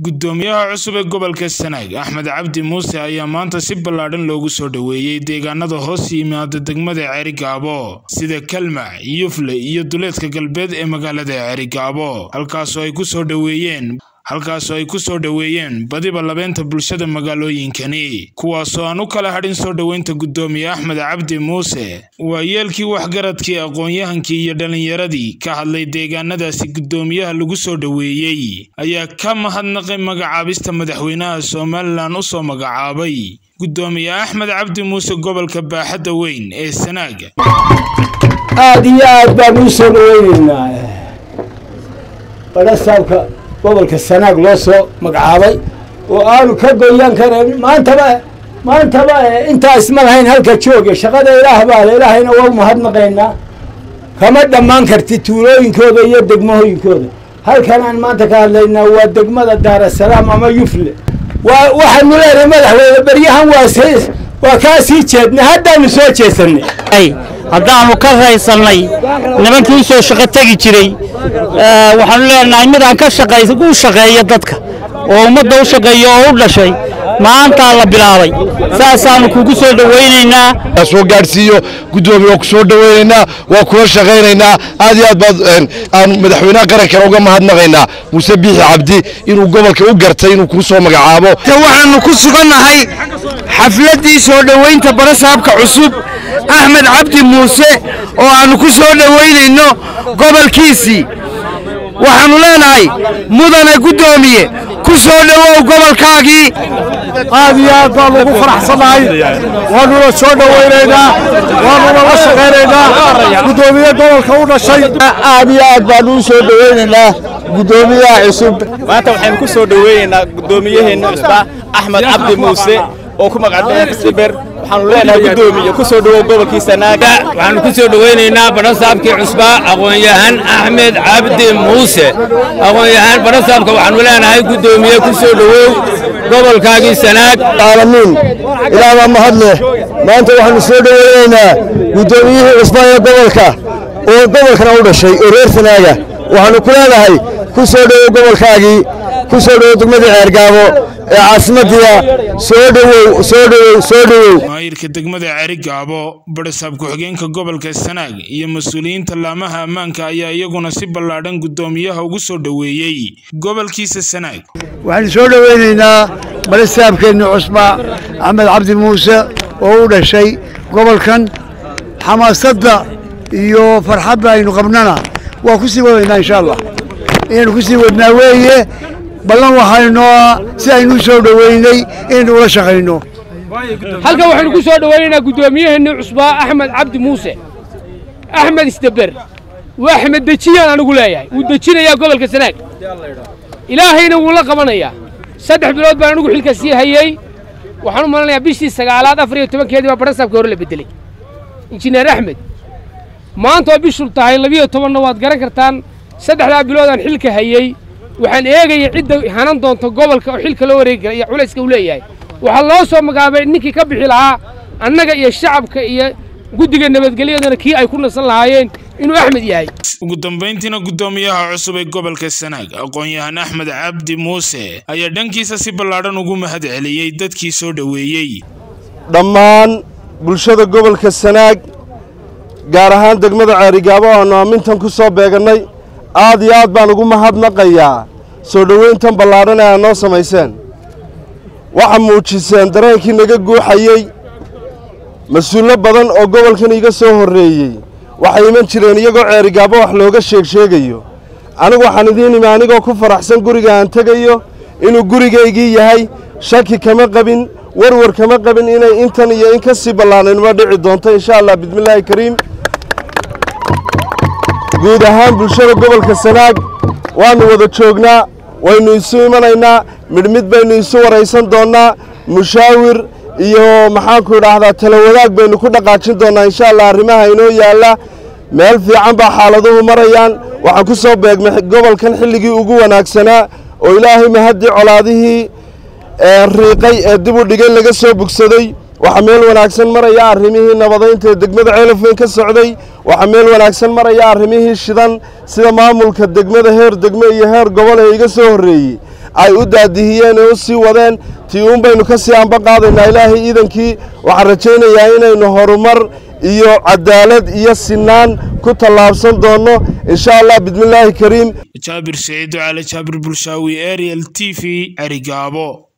Guddoomiyaha cusub ee gobolka Sanaag Axmed Cabdi Muuse ayaa maanta si ballaadhan loogu soo dhoweeyay deegaanada hoos yimaada degmada Cerigabo sida Kalmac, Yufle iyo duleedka galbeed ee magaalada Cerigabo halkaasoo ay ku soo dhoweeyeen halkaasoo ay ku soo dhoweeyeen badiba labeenta bulshada magaalooyinkani kuwaasoo aan u kala hadhin soo dhoweynta guddoomiye axmed cabdi muuse waa yeelkii waxgaradkii aqoon-yahankii iyo dhallinyaradii ka hadlay deegaanadaasi guddoomiyaha lagu soo dhoweeyey ayaa ka mahadnaqay magacaabista madaxweynaha somalilan u soo magacaabay guddoomiye axmed cabdi muuse gobolka baaxadda weyn ee sanaag aada iyo aad baan uu soo dhaweyneynaa balasaabka gobolka sanaag loo soo magacaabay oo aanu ka goyan karayn maantaba maantaba intaa isma lahayn halka jooga shaqada ilaah baa le ilaahayna waa umahadnaqaynaa kama dhammaan karti tuulooyinkooda iyo degmahooyinkooda halkan aan maanta ka hadlaynaa waa degmada daarasalaam ama yufle waa waxaanu leenahay madaxweyne beryahan waa waa kaa sii jeednay haddaanu soo jeesanay haddaannu ka raysannay nimankii u soo shaqo tegi jiray waxaanu leenahay midaan ka shaqay u shaqeeya dadka oo ummadda u shaqeeya oo u dhashay maantaa la bilaabay saasaannu kugu soo dhowaynaynaa soo gaadhsiiyo guddoomiye waa ku soo dhowaynaynaa waa kula shaqaynaynaa aad iyo aad baad aan madaxweynaha qarankana uga mahadnaqaynaa muuse biixi cabdi inuu gobolka u gartay inuu kuu soo magacaabo waxaannu ku sugannahay xafladdii soo dhowaynta barasaabka cusub axmed cabdi muuse oo aannu ku soo dhowaynayno gobolkiisii waxaannu leenahay mudane guddoomiye ku soo dhowow gobolkaagii aad iyo aad baannu ugu faraxsannahay waannuna soo dhowaynaynaa waannuna la shaqaynaynaa guddoomiye gobolka u dhashay aad iyo aad baannu u soo dhowaynaynaa guddoomiyaha cusub maanta waxaynu ku soo dhoweynaynaa guddoomiyaheena cusba axmed cabdi muuse oo ku magacdhaya siber waxaanu leenahay guddoomiye ku soo dhowow gobolkii sanaaga waxaanu ku soo dhoweynaynaa barasaabkii cusba aqoon-yahan axmed cabdi muuse aqoon-yahaan barasaabka waxaanu leenahay guddoomiye ku soo dhowow gobolkaagii sanaag caalamiin ilaah baa mahad leh maanta waxaanu soo dhoweynaynaa guddoomiyihii cusba ee gobolka oo gobolkana u dhashay oo reer sanaaga waxaanu ku leenahay ku soo dhowow gobolkaagii ku soo dhowow degmadii ceergaabo ee caasimadiia soo dhowow soo dhowow soo dhowow maayirka degmada Cerigabo barasaab ku-xigeenka gobolka Sanaag iyo mas'uuliyiinta laamaha ammaanka ayaa iyaguna si ballaadhan guddoomiyaha ugu soo dhoweeyey gobolkiisa Sanaag waxaanu soo dhoweynaynaa barasaabkeenna cusba axmed cabdi muuse oo u dhashay gobolkan xamaasadda iyo farxadda aynu qabnana waa ku sii wadaynaa insha allah inaynu ku sii wadnaa weeye ballan waxaynoo si aynu u soo dhoweynay inaynu ula shaqayno halkan waxaynu ku soo dhowaynaynaa guddoomiyaheennii cusbaa axmed cabdi muuse axmed isdeber waa axmed dejiyaan anigu leeyahay wuu dejinayaa gobolka sanaag ilaahayna wuu la qabanayaa saddex bilood baan anigu xilka sii hayey waxaan u malanayaa bishii sagaalaad afar iyo tobankeedii baa barasaabkii hore la beddeley injineer axmed maanta oo bishul tahay labiyo tobanna waad garan kartaan saddexdaa bilood aan xilka hayey waxaan eegaya cidda hanan doonta gobolka oo xilka loo wareegi kara iyo culayska uu leeyahay waxaa loo soo magaabay ninkii ka bixi lahaa annaga iyo shacabka iyo guddiga nabadgelyadana kii ay ku nasan lahaayeen inuu axmed yahay ugu dambayntiina guddoomiyaha cusub ee gobolka sanaag aqoon-yahan axmed cabdi muuse ayaa dhankiisa si ballaadhan ugu mahad celiyey dadkii soo dhoweeyey dhammaan bulshada gobolka sanaag gaar ahaan degmada ceerigaabo aannu aamintan ku soo beegannay aad iyo aad baan ugu mahadnaqayaa soo dhowayntan ballaadhan ee aad noo samayseen waxaa muujiseen dareenkii naga guuxayey mas-uullo badan oo gobolkan iga soo horreeyey waxay iman jireen iyagoo ceerigaabo wax looga sheeg sheegayo anigu waxaan idiin imi anigoo ku faraxsan guriga aan tegayo inuu gurigaygii yahay shaki kama qabin warwar kama qabin inay intan iyo in ka sii ballaanaynuma dhici doonto insha allah bismillaahi kariim guud ahaan bulshada gobolka sanaag waannu wada joognaa waynu isu imanaynaa midhmid baynu isu waraysan doonnaa mushaawir iyo maxaanku idhaahdaa tala wadaag baynu ku dhaqaajin doonnaa insha allah arrimaha inoo yaalla meel fiican baa xaaladuhu marayaan waxaan ku soo beegmay gobolkan xilligii ugu wanaagsanaa oo ilaahay mahaddii colaadihii riiqay ee dib u dhigay laga soo bogsaday waxaa meel wanaagsan maraya arrimihii nabadaynta ee degmada ceelafweyn ka socday waxaa meel wanaagsan maraya arrimihii shidan sida maamulka degmada heer degme iyo heer gobol ee iga soo horreeyey ay u daadihiyeen ee u sii wadeen tii uun baynu ka sii anba qaadaynaa ilaahay iidankii waxaan rajaynayaa inaynu horumar iyo cadaalad iyo sinaan ku tallaabsan doonno insha allah bismillaahi kariim jaabir saciid cali jaabir bulshaawi ariel t v cerigaabo